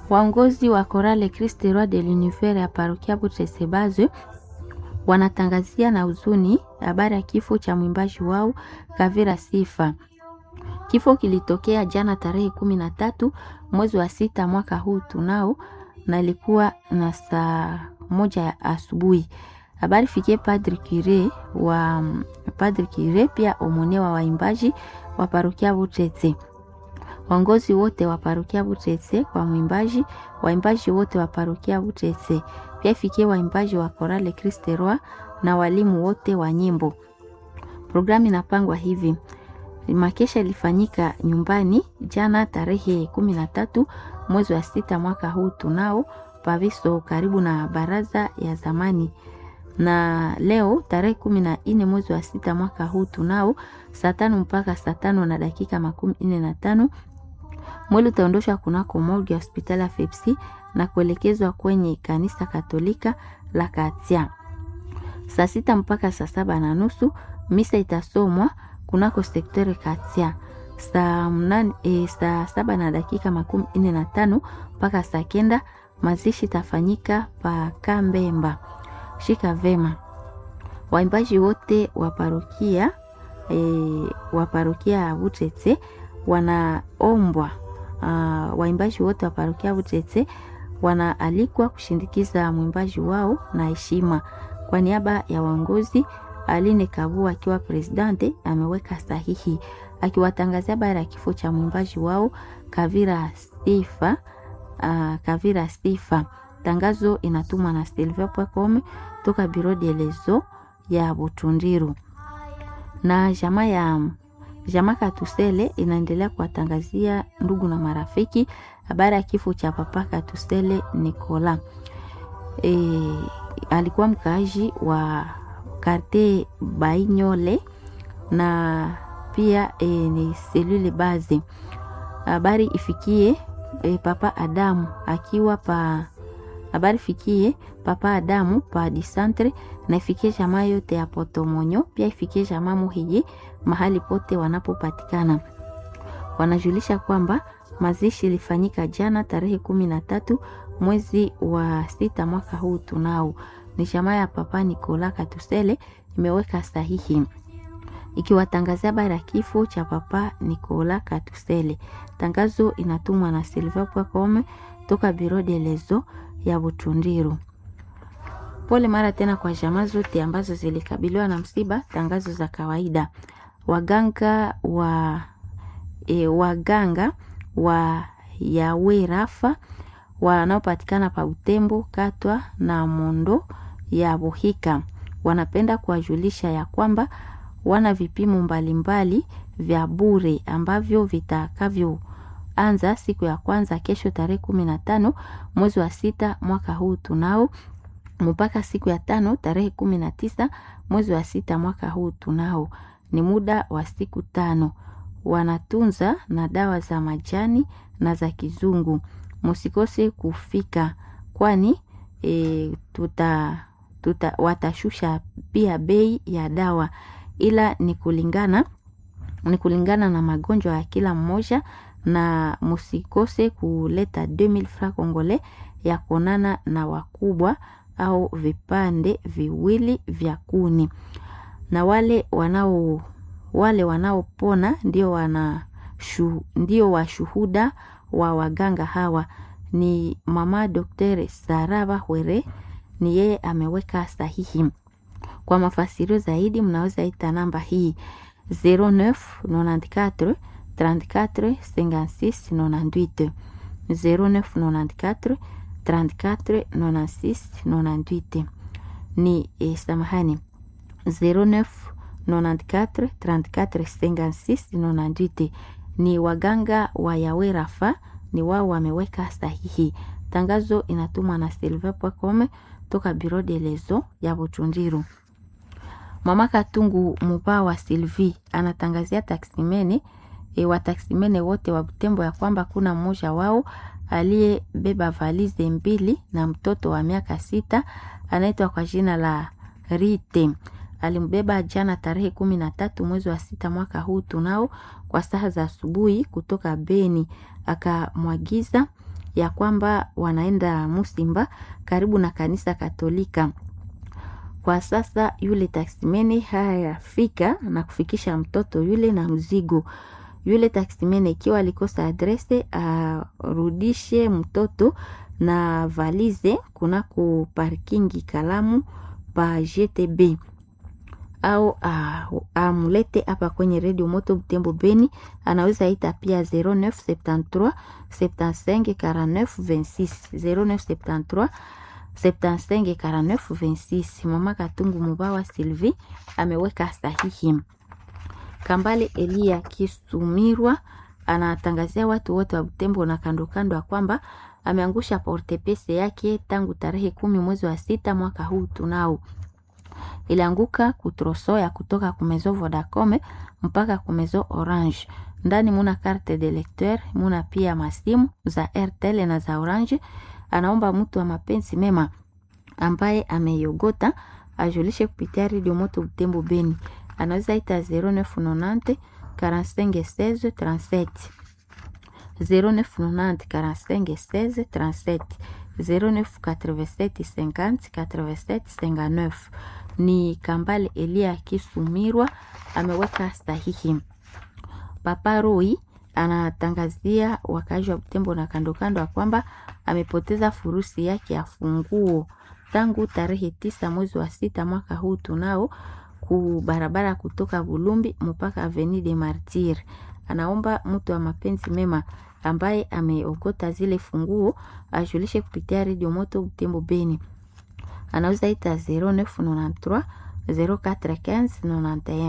Waongozi wa Chorale Christ Roi de l'Univers ya parokia Butesebaze wanatangazia na huzuni habari ya kifo cha mwimbaji wao Kavira Sifa. Kifo kilitokea jana tarehe kumi na tatu mwezi wa sita mwaka huu tunao, na ilikuwa na saa moja ya asubuhi. Habari fikie Padri Kire wa Padri Kire pia omone wa waimbaji wa parokia Butete, waongozi wote wa parokia Butete kwa mwimbaji, waimbaji wote wa parokia Butete pia fikie waimbaji wa Chorale Christ Roi na walimu wote wa nyimbo. Programu inapangwa hivi: makesha ilifanyika nyumbani jana tarehe kumi na tatu mwezi wa sita mwaka huu tunao Paviso, karibu na baraza ya zamani, na leo tarehe kumi na nne mwezi wa sita mwaka huu tunao saa tano mpaka saa tano na dakika makumi nne na tano mwili utaondoshwa kunako morgue ya hospitali ya Fepsi na kuelekezwa kwenye kanisa Katolika la Katia. Saa sita mpaka saa saba na nusu misa itasomwa kunako sektere Katia. Saa mnane, e, saa saba na dakika makumi nne na tano mpaka saa kenda mazishi itafanyika pa Kambemba. Shika vema waimbaji wote wa parokia e, wa parokia ya Butete wanaombwa uh, waimbaji wote wa parokia Butete wanaalikwa kushindikiza mwimbaji wao na heshima. Kwa niaba ya waongozi, Aline Kabu akiwa presidente ameweka sahihi akiwatangazia habari ya kifo cha mwimbaji wao Kavira Sifa. Uh, Kavira Sifa. Tangazo inatumwa na silver.com toka Biro de Lezo ya Butundiru na jamaa ya jamaa Katusele inaendelea kuwatangazia ndugu na marafiki habari ya kifo cha papa Katusele Nicola. E, alikuwa mkaaji wa karte Bainyole na pia e, ni selule baze. Habari ifikie e, papa Adamu akiwa pa habari fikie papa Adamu pa disantre na ifikie jamaa yote ya Potomonyo, pia ifikie jamaa Muhiye mahali pote wanapopatikana. Wanajulisha kwamba mazishi ilifanyika jana tarehe kumi na tatu mwezi wa sita mwaka huu tunao. Ni jamaa ya papa Nikola Katusele imeweka sahihi ikiwatangazia habari ya kifo cha papa Nikola Katusele. Tangazo inatumwa na silver.com toka Biro de Lezo ya Butundiru. Pole mara tena kwa jamaa zote ambazo zilikabiliwa na msiba. Tangazo za kawaida. Waganga wa e, waganga wa Yawe Rafa wanaopatikana pa Utembo Katwa na Mondo ya Buhika wanapenda kuwajulisha ya kwamba wana vipimo mbalimbali vya bure ambavyo vitakavyoanza siku ya kwanza kesho tarehe kumi na tano mwezi wa sita mwaka huu tunao mpaka siku ya tano tarehe kumi na tisa mwezi wa sita mwaka huu tunao. Ni muda wa siku tano. Wanatunza na dawa za majani na za kizungu. Musikose kufika, kwani e, tuta, tuta, watashusha pia bei ya dawa, ila ni kulingana ni kulingana na magonjwa ya kila mmoja, na musikose kuleta 2000 francs congolais ya kuonana na wakubwa au vipande viwili vya kuni. Na wale wanao wale wanaopona ndio wana shu, ndio washuhuda wa waganga hawa. Ni mama Dr. Saraba Hwere, ni yeye ameweka sahihi. Kwa mafasirio zaidi mnaweza ita namba hii 09 94 34 56 98 09 94 34 96 98 ni eh, samahani 09 94 34 56 98 ni waganga wa Yawe Rafa, ni wao wameweka sahihi. Tangazo inatumwa na silver.com toka Biro de Lezo ya Butundiru. Mama Katungu Muba wa Sylvie anatangazia taksimene e, wa taksimene wote wa Butembo ya kwamba kuna mmoja wao aliyebeba valize mbili na mtoto wa miaka sita anaitwa kwa jina la Rite. Alimbeba jana tarehe kumi na tatu mwezi wa sita mwaka huu tunao kwa saa za asubuhi kutoka Beni, akamwagiza ya kwamba wanaenda Musimba karibu na kanisa Katolika. Kwa sasa yule taksimene hayafika na kufikisha mtoto yule na mzigo. Yule taksimene ikiwa alikosa adrese arudishe mtoto na valize kunako parkingi Kalamu pa GTB au amulete hapa kwenye redio Moto Butembo Beni. Anaweza ita pia 0973 75 49 26 0973 75 49 26. Mama Katungu Mubawa Sylvie ameweka sahihi. Kambale Elia Kisumirwa anatangazia watu wote wa Butembo na kando kando ya kwamba ameangusha portepese yake tangu tarehe kumi mwezi wa sita mwaka huu tunao ilianguka kutroso ya kutoka kumezo Vodacom mpaka kumezo Orange. Ndani muna carte de lecteur, muna pia masimu za Airtel na za Orange. Anaomba mtu wa mapenzi mema ambaye ameiogota ajulishe kupitia Radio Moto Butembo Beni. Anaweza ita 0990 45 16 37 0990 45 16 37 0987 50 87 59 ni Kambale Elia Kisumirwa ameweka sahihi. Papa Roi anatangazia wakazi wa Butembo na kando kando ya kwamba amepoteza furusi yake ya funguo tangu tarehe tisa mwezi wa sita mwaka huu tunao ku barabara kutoka Bulumbi mpaka Avenue de Martyr. Anaomba mtu wa mapenzi mema ambaye ameogota zile funguo ajulishe kupitia Radio Moto Butembo Beni anaweza ita 0993 0415 91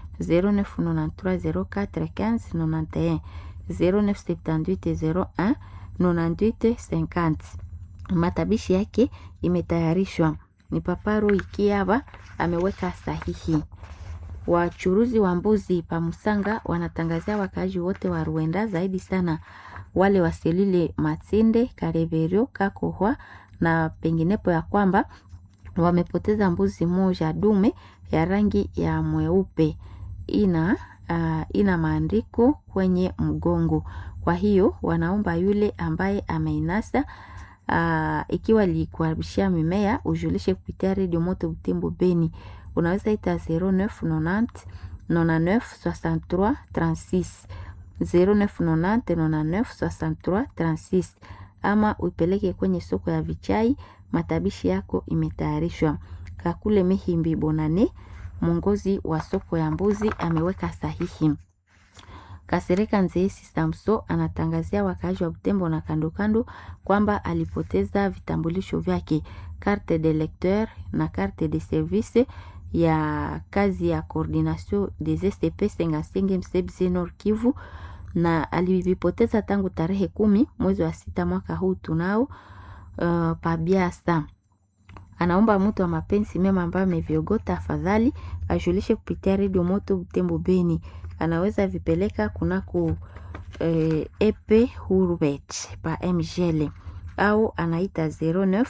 0993 0415 91 0978 01 98 50. Matabishi yake imetayarishwa ni Paparo Ikiaba ameweka sahihi. Wachuruzi wa mbuzi pa Musanga wanatangazia wakaaji wote wa Ruenda, zaidi sana wale wa Selile Matinde, Kareverio, Kakohwa na penginepo ya kwamba wamepoteza mbuzi moja dume ya rangi ya mweupe ina uh, ina maandiko kwenye mgongo. Kwa hiyo wanaomba yule ambaye ameinasa uh, ikiwa likuharibishia mimea ujulishe kupitia Radio Moto Butembo Beni. Unaweza ita 0990 99 63 36 0990 99 63 36 ama uipeleke kwenye soko ya Vichai. Matabishi yako imetayarishwa. Kakule Mihimbi Bonane, mwongozi wa soko ya mbuzi, ameweka sahihi. Kasereka Nzeesi Samso anatangazia wakaaji wa Butembo na kando kando kwamba alipoteza vitambulisho vyake carte de lecteur na carte de service ya kazi ya coordination des SCP Sengasenge Msebzi Nord Kivu na alivipoteza tangu tarehe kumi mwezi wa sita mwaka huu tunao uh, pabiasa. Anaomba mtu wa mapenzi mema ambaye ameviogota afadhali ajulishe kupitia redio Moto Butembo Beni. Anaweza vipeleka kunako eh, epe Hurubet pa mgl au anaita 09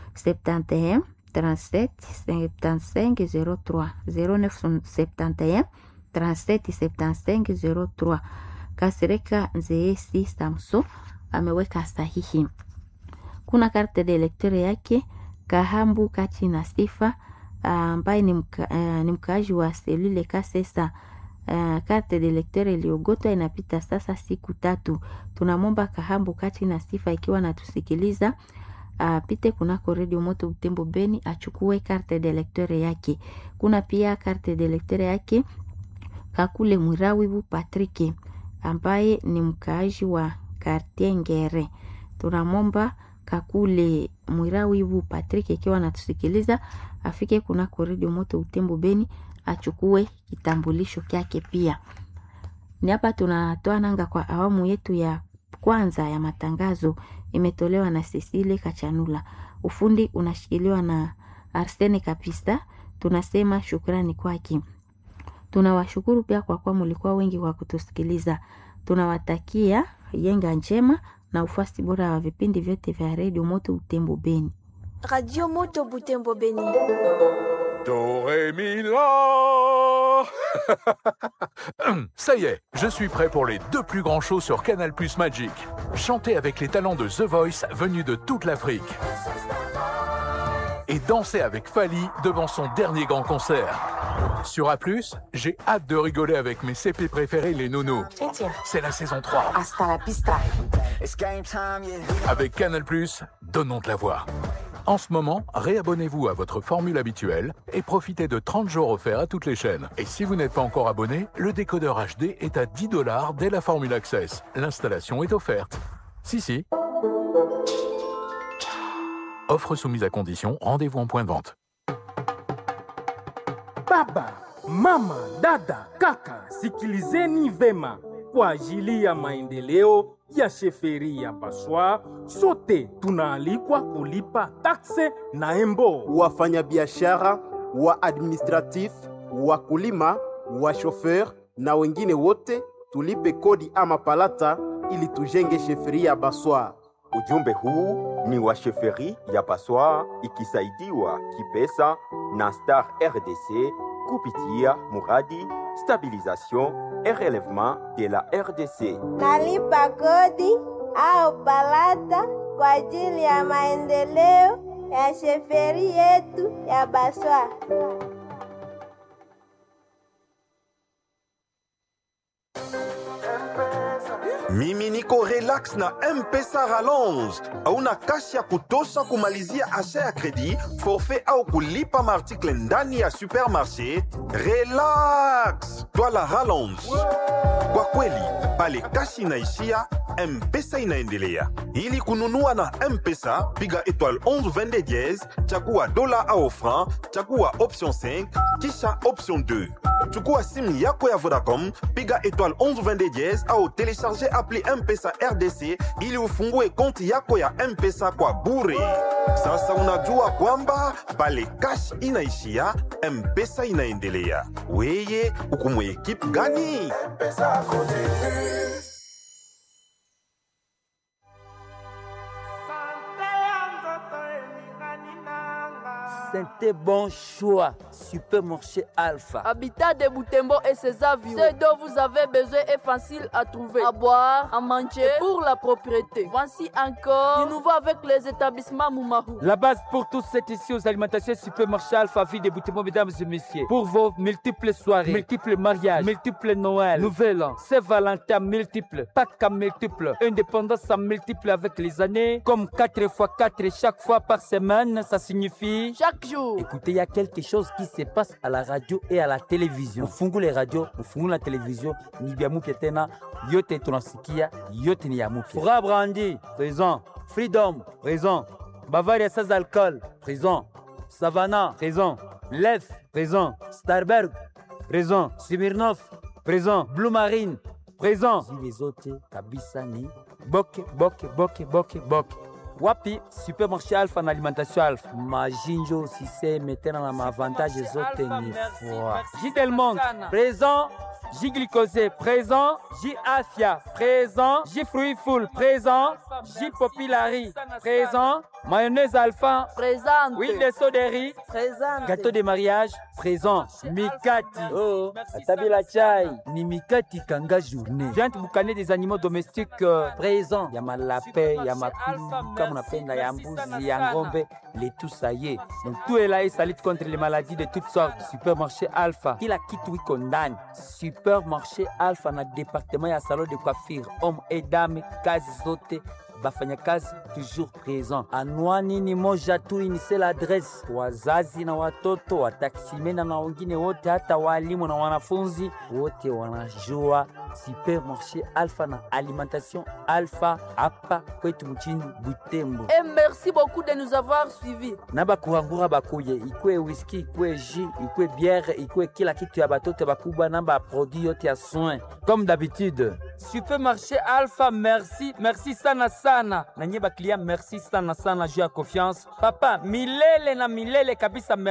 71 37 75 03 09 71 37 75 03 Kasereka Nzeesi Samso ameweka sahihi. Kuna karte de lecteur yake Kahambu Kati na Sifa ambaye ni, mka, uh, ni mkaaji wa selule Kasesa. Uh, karte de lecteur iliyogotwa inapita sasa siku tatu. Tunamwomba Kahambu Kati na Sifa ikiwa natusikiliza apite uh, kunako redio Moto Butembo Beni achukue karte de lecteur yake. Kuna pia karte de lecteur yake Kakule Mwirawibu Patrick ambaye ni mkaaji wa Kartie Ngere. Tunamwomba Kakule Mwirawibu Patrick ikiwa anatusikiliza afike kunako redio Moto Utembo Beni achukue kitambulisho kyake. Pia ni hapa tunatoa nanga kwa awamu yetu ya kwanza ya matangazo, imetolewa na Cecile Kachanula, ufundi unashikiliwa na Arsene Kapista. Tunasema shukrani kwake. Tunawashukuru pia kwa kuwa mulikuwa wengi kwa kutusikiliza. Tunawatakia yenga njema na ufuasi bora wa vipindi vyote vya redio Moto Butembo Beni. Radio Moto Butembo Beni. Do, ré, mi, la. Ça y est, je suis prêt pour les deux plus grands shows sur Canal Plus Magic. Chanter avec les talents de The Voice venus de toute l'Afrique. Et danser avec Fali devant son dernier grand concert. Sur A+, j'ai hâte de rigoler avec mes CP préférés, les nounous. C'est la saison 3. Hasta la pista. Avec Canal+, donnons de la voix. En ce moment, réabonnez-vous à votre formule habituelle et profitez de 30 jours offerts à toutes les chaînes. Et si vous n'êtes pas encore abonné, le décodeur HD est à 10 dollars dès la formule Access. L'installation est offerte. Si, si. Offre soumise à condition, rendez-vous en point de vente. Baba, mama, dada, kaka, sikilizeni vema. Kwa ajili ya maendeleo ya sheferi ya Baswa, sote tunaalikwa kulipa takse na embo. wafanyabiashara wa administratif wakulima wa shofer na wengine wote tulipe kodi ama palata ili tujenge sheferi ya Baswa. Ujumbe huu ni wa sheferi ya Paswa ikisaidiwa kipesa na Star RDC kupitia muradi stabilisation et relèvement de la RDC. nalipa kodi au palata kwa ajili ya maendeleo ya sheferi yetu ya Baswa. mimi niko relax na mpesa rallonge hauna kashi ya kutosha kumalizia asha ya kredi forfait au kulipa maartikle ndani ya supermarché relax twala rallonge kwa kweli pale kashi inaishia mpesa inaendelea ili kununua na mpesa piga étoile 11 22 diez chagua dola au franc chagua option 5 kisha option 2 chukua simu yako ya vodacom piga étoile 11 22 diez au telecharge appli mpesa rdc ili ufungue konti yako ya mpesa kwa bure sasa unajua kwamba pale kash inaishia mpesa inaendelea weye ukumwe ekipe gani C'était bon choix. Supermarché Alpha. Habitat de Boutembo et ses avions. Ce dont vous avez besoin est facile à trouver. À boire, à manger, et pour la propriété. Voici encore du nouveau avec les établissements Moumarou. La base pour tous, c'est ici aux alimentations Supermarché Alpha, ville de Boutimont, mesdames et messieurs. Pour vos multiples soirées, multiples mariages, multiples Noël, Nouvel An, Saint-Valentin multiples, Pâques à multiples, indépendance à multiples avec les années, comme 4 x 4 chaque fois par semaine, ça signifie Chaque jour. Écoutez, il y a quelque chose qui se passe à la radio et à la télévision. Ufungu les radios, ufungu la télévision, ni bia mupya tena, yote tunasikia, yote ni ya mupya. Fura Brandi, présent. Freedom, présent. Bavaria sans alcool, présent. Savannah, présent. Lef, présent. Starberg, présent. Smirnov, présent. Blue Marine, présent. Les autres, kabisa ni boke, boke, boke, boke, boke. wapi supermarché alpha na alimentation alpha majinjo siseme tena na maavantage zote ni fwa jidelmond présent J glycosé présent, J afia présent, J fruit full présent, J populari présent, mayonnaise alpha Présente. huile de soderie Présente. gâteau de mariage présent mikati oh atabila chai ni mikati kanga journée viande boucanée des animaux domestiques euh, présent ya malape ya makulu kama unapenda ya mbuzi ya ngombe les tout ça y est donc tout est là et ça lutte contre les maladies de toutes sortes supermarché alpha kila kitu iko ndani supermarché alpha na département ya salon de coiffure homme et dame kazi zote bafanyakazi toujours présent. Anwani ni moja tu, inise l'adresse. Wazazi na watoto, wataksimena na wengine wote, hata walimu na wanafunzi wote wanajua supermarché Alpha na alimentation Alpha hapa kwetu mchini Butembo. Et merci beaucoup de nous avoir suivis. na bakurangura bakuye ikwe whisky ikwe jus ikwe bière ikwe kila kitu ya batoto bakubwa na baproduit yote ya soin comme d'habitude supermarché alpha merci merci sana sana na nye baklia merci sana sana juu ya confiance papa milele na milele kabisa merci.